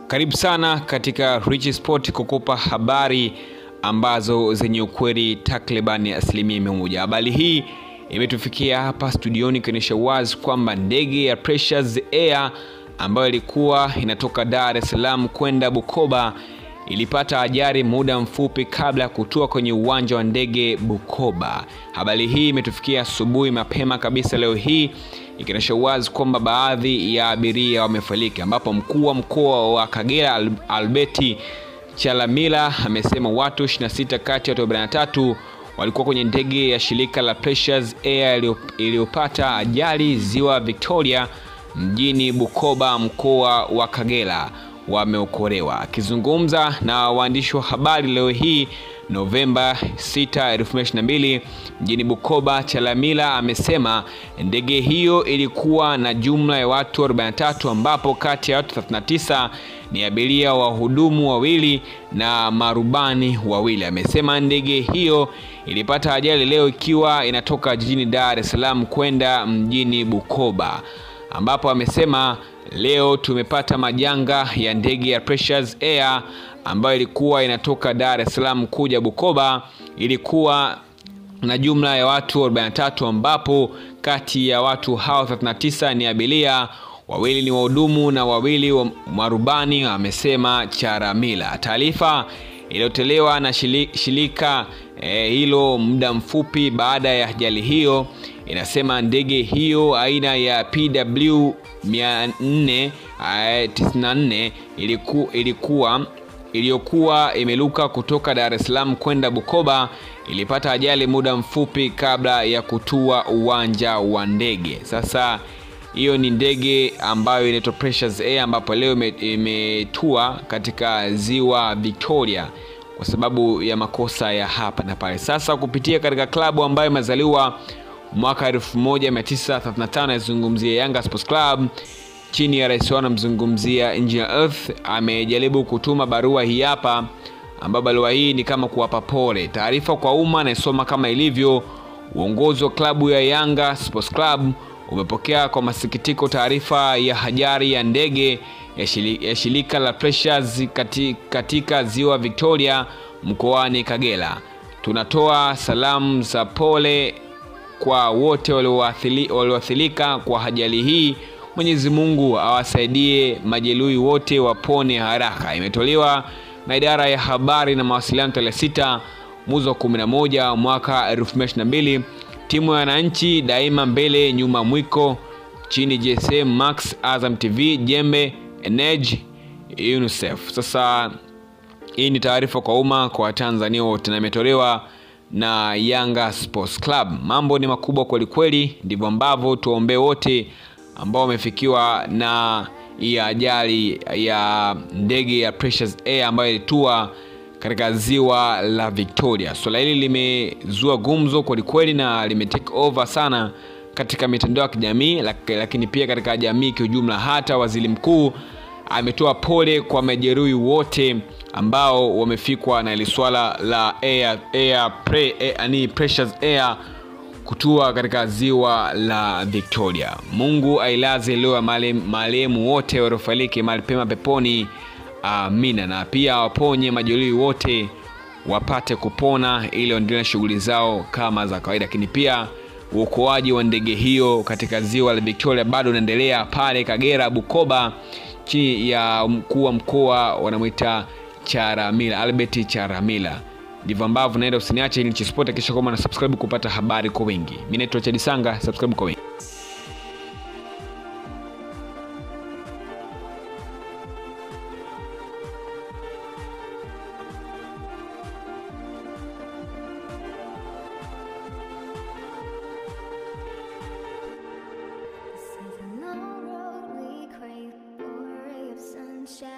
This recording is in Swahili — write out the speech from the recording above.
Karibu sana katika Rich Sport kukupa habari ambazo zenye ukweli takriban asilimia mia moja. Habari hii imetufikia hapa studioni ikionyesha wazi kwamba ndege ya Precious Air ambayo ilikuwa inatoka Dar es Salaam kwenda Bukoba ilipata ajali muda mfupi kabla ya kutua kwenye uwanja wa ndege Bukoba. Habari hii imetufikia asubuhi mapema kabisa leo hii ikionyesha wazi kwamba baadhi ya abiria wamefariki, ambapo mkuu wa mkoa wa Kagera Alberti Chalamila amesema watu 26 kati ya watu 43 walikuwa kwenye ndege ya shirika la Precious Air iliyopata ajali ziwa Victoria mjini Bukoba, mkoa wa Kagera wameokolewa. Akizungumza na waandishi wa habari leo hii Novemba 6, 2022 mjini Bukoba, Chalamila amesema ndege hiyo ilikuwa na jumla ya watu 43 ambapo kati ya watu 39 ni abiria wahudumu wawili na marubani wawili. Amesema ndege hiyo ilipata ajali leo ikiwa inatoka jijini Dar es Salaam kwenda mjini Bukoba, ambapo amesema leo tumepata majanga ya ndege ya Precious Air ambayo ilikuwa inatoka Dar es Salaam kuja Bukoba. Ilikuwa na jumla ya watu 43 ambapo kati ya watu hao 39 ni abiria, wawili ni wahudumu na wawili wa marubani, amesema Charamila. Taarifa iliyotolewa na shirika eh, hilo muda mfupi baada ya ajali hiyo inasema ndege hiyo aina ya PW 494 iliku, ilikuwa iliyokuwa imeluka kutoka Dar es Salaam kwenda Bukoba ilipata ajali muda mfupi kabla ya kutua uwanja wa ndege. Sasa hiyo ni ndege ambayo inaitwa Precious Air ambapo leo imetua katika ziwa Victoria kwa sababu ya makosa ya hapa na pale. Sasa kupitia katika klabu ambayo imezaliwa mwaka 1935 yazungumzia Yanga Sports Club chini ya rais wao anamzungumzia Engineer Earth, amejaribu kutuma barua hii hapa, ambayo barua hii ni kama kuwapa pole. Taarifa kwa umma naisoma kama ilivyo. Uongozi wa klabu ya Yanga Sports Club umepokea kwa masikitiko taarifa ya ajali ya ndege ya shirika la Precious katika ziwa Victoria mkoani Kagera. Tunatoa salamu za pole kwa wote walioathirika kwa ajali hii. Mwenyezi Mungu awasaidie majeruhi wote wapone haraka. Imetolewa na idara ya habari na mawasiliano tarehe 6 mwezi wa 11 mwaka 2022. Timu ya wananchi daima mbele, nyuma mwiko, chini GSM Max, Azam TV, Jembe, Energy, UNICEF. Sasa hii ni taarifa kwa umma kwa Watanzania wote na imetolewa na Yanga Sports Club. Mambo ni makubwa kweli kweli, ndivyo ambavyo tuwaombee wote ambao wamefikiwa na hii ajali ya ndege ya Precious Air ambayo ilitua katika ziwa la Victoria. Swala hili limezua gumzo kweli kweli na limetake over sana katika mitandao ya kijamii, lakini pia katika jamii kiujumla. Hata waziri mkuu ametoa pole kwa majeruhi wote ambao wamefikwa na ile swala la air, air, pre, air, ni Precious Air kutua katika ziwa la Victoria. Mungu ailaze leo ya marehemu wote waliofariki mahali pema peponi, amina. Na pia waponye majeruhi wote wapate kupona ili waendelee na shughuli zao kama za kawaida. Lakini pia uokoaji wa ndege hiyo katika ziwa la Victoria bado unaendelea pale Kagera, Bukoba, chini ya mkuu wa mkoa wanamwita Charamila, Albert Charamila. Ndivyo ambavyo naenda, usiniache ili Sport kisha kama na subscribe kupata habari kwa wingi. Mimi naitwa Chadi Sanga, subscribe kwa wingi. See the road we crave, a ray of sunshine.